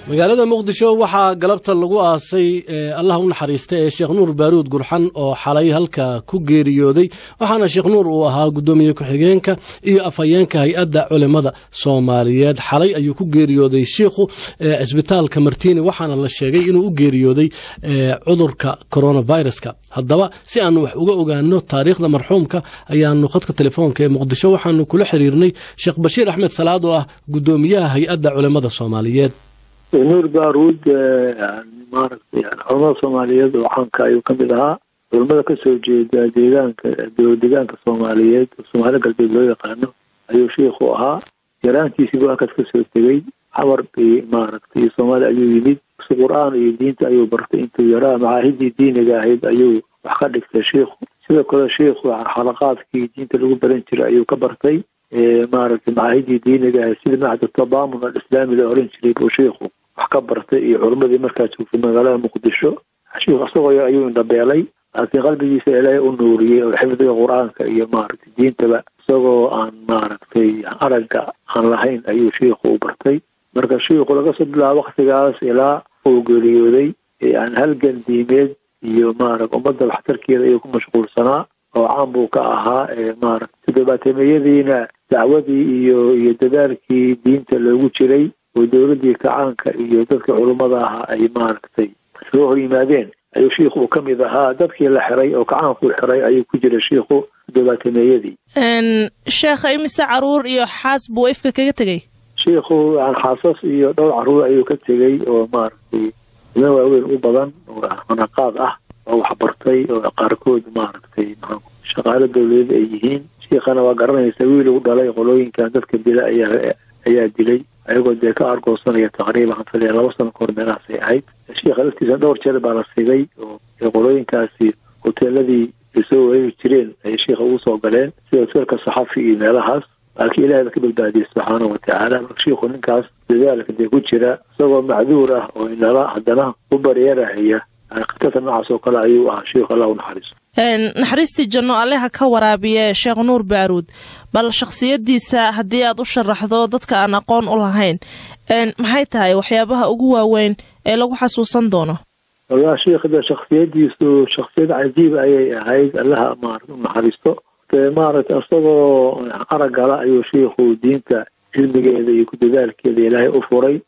magaalada muqdisho waxaa galabta lagu aasay allah u naxariista ee sheekh nuur baaruud gurxan oo xalay halka ku geeriyooday waxaana sheekh nuur uu ahaa guddoomiye ku-xigeenka iyo afhayeenka hay-adda culimada soomaaliyeed xalay ayuu ku geeriyooday shiikhu cisbitaalka martini waxaana la sheegay inuu u geeriyooday cudurka coronaviruska haddaba si aanu wax uga ogaano taariikhda marxuumka ayaanu khadka telefoonka ee muqdisho waxaanu kula xiriirnay sheekh bashiir axmed salaad oo ah guddoomiyaha hay-adda culimada soomaaliyeed nuur baaruud maaragtay culamada soomaaliyeed oo caanka ayuu ka mid ahaa culamada kasoo jeeda deegaanka deegaanka soomaaliyeed soomaali galbeed loo yaqaano ayuu shiikhu ahaa yaraantiisiibu halkaas kasoo tegey xamar maaragtay soomaaliya ayuu yimid si qur-aan iyo diinta ayuu bartay intuu yaraa macaahidii diiniga ahayd ayuu wax ka dhigtay shiikhu sidoo kale shiikhu xalaqaadkii diinta lagu baran jiray ayuu ka bartay maaragtay macaahidii diiniga ahayd sida macda tabamun alislaami la oran jiray buu shiikhu wax ka bartay iyo culimadii markaas joogtay magaalada muqdisho shiikhu isagoo ayuu indhabeelay laakiin qalbigiisa ilaahay u nuuriyey oo xifdiga qur-aanka iyo maaragtay diintaba isagoo aan maaragtay aragga aan lahayn ayuu shiikhu u bartay marka shiikhu laga soo bilaabo waktigaas ilaa uu geeriyooday yani halgan diimeed iyo maarag ummadda waxtarkeeda ayuu ku mashquulsanaa oo caan buu ka ahaa maaragtay toddobaatameyadiina dacwadii iyo iyo dadaalkii diinta loogu jiray oo dowladdii kacaanka iyo dadkii culummada ahaa ay maaragtay soo hor yimaadeen ayuu shiikhu uu ka mid ahaa dadkii la xiray oo kacaanku xiray ayuu ku jiray shiikhu toddobaatameyadii sheekha imise caruur iyo xaas buu ifka kaga tegey shiikhu xaasas iyo dhowr caruur ayuu ka tegey oo maaragtay ina waaweyn u badan oo manaqaad ah oo waxbartay oo qaarkood maaragtay shaqaalo dowladeed ay yihiin shiikhana waa garanaysa wiil uu dhalay qolooyinkan dadka dila ayaa ayaa dilay ayagoo dee ka argoosanaya taqriiban xanfaliya laba sano kahor meelahaasay ahayd shiikha laftiisa dhowr jeer baa la sigay oo qolooyinkaasi hoteeladii ay soo wareegi jireen ay shiikha ugu soo galeen sida hoteelka saxafi iyo meelahaas laakiin ilahay ba ka badbaadiyey subxaanahu watacaala marka shiikhu ninkaas dadaalka dee ku jira isagoo macduur ah oo inala haddana u baryarahaya khatarta noocaas oo kale ayuu ahaa shiikhu allah u naxariiso naxariistii janno alleha ka waraabiye sheekh nuur baaruud bal shakhsiyaddiisa haddii aad u sharaxdo dadka aan aqoon u lahayn maxay tahay waxyaabaha ugu waaweyn ee lagu xasuusan doono walaa shiikhda shaksiyadiisu shaksiyad cajiib ayay ahayd allaha maarata u naxariisto maaragtay isagoo araggala ayuu shiikhu diinta cilmigeeda iyo ku dadaalkeeda ilaahay u furay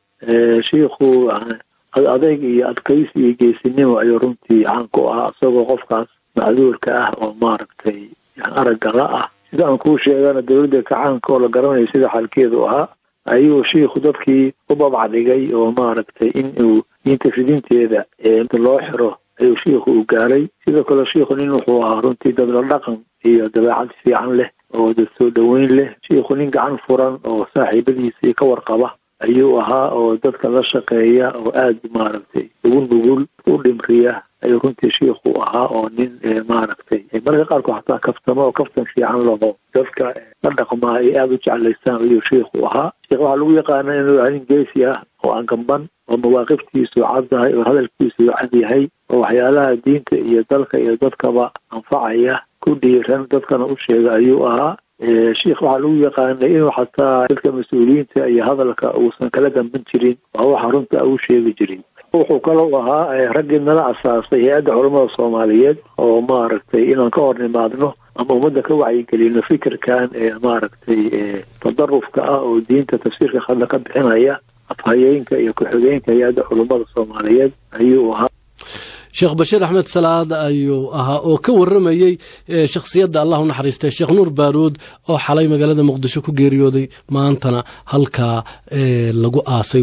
shiikhu adeyg iyo adkaysi iyo geesinimo ayuu runtii caan ku ahaa isagoo qofkaas macduurka ah oo maaragtay araggala ah sida aan kuu sheegana dowladda kacaanka oo la garanayo sida xalkeedu ahaa ayuu shiikhu dadkii u babacdhigay oo maaragtay in uu diinta fidinteeda loo xiro ayuu shiikhu u gaaray sidoo kale shiikhu nin wuxuu ahaa runtii dad la dhaqan iyo dabeecad fiican leh oo dad soo dhoweyn leh shiikhu nin gacan furan oo saaxiibadiisii ka warqaba ayuu ahaa oo dadka la shaqeeya oo aada maaragtay ugu nugul u dhimriya ayuu runtii shiikhu ahaa oo nin maaragtay marka qaarkood xataa kaftamo oo kaftan fiican laho dadka la dhaqmaa ay aada u jeclaystaan ayuu shiikhu ahaa sheikh waxaa lagu yaqaana inuu ahaa nin geesi ah oo aan gamban oo mawaaqiftiisu caddahay oo hadalkiisu cad yahay oo waxyaalaha diinta iyo dalka iyo dadkaba anfacaya ku dhiiran dadkana u sheega ayuu ahaa sheikh waxaa lagu yaqaanay inuu xataa dadka mas-uuliyiinta iyo hadalka uusan kala damban jirin waa waxa runta u sheegi jirin wuxuu kalou ahaa raggii nala asaasay hay-adda culamada soomaaliyeed oo maaragtay inaan ka hor nimaadno ama ummadda ka wacyigelino fikirkan ee maaragtay tadarufka ah oo diinta tafsiirka khadla ka bixinaya afhayeenka iyo ku-xigeenka hay-adda culamada soomaaliyeed ayuu ahaa sheekh bashiir axmed salaad ayuu ahaa oo ka waramayey shakhsiyadda allah u naxariistay sheekh nuur baaruud oo xalay magaalada muqdisho ku geeriyooday maantana halkaa lagu aasay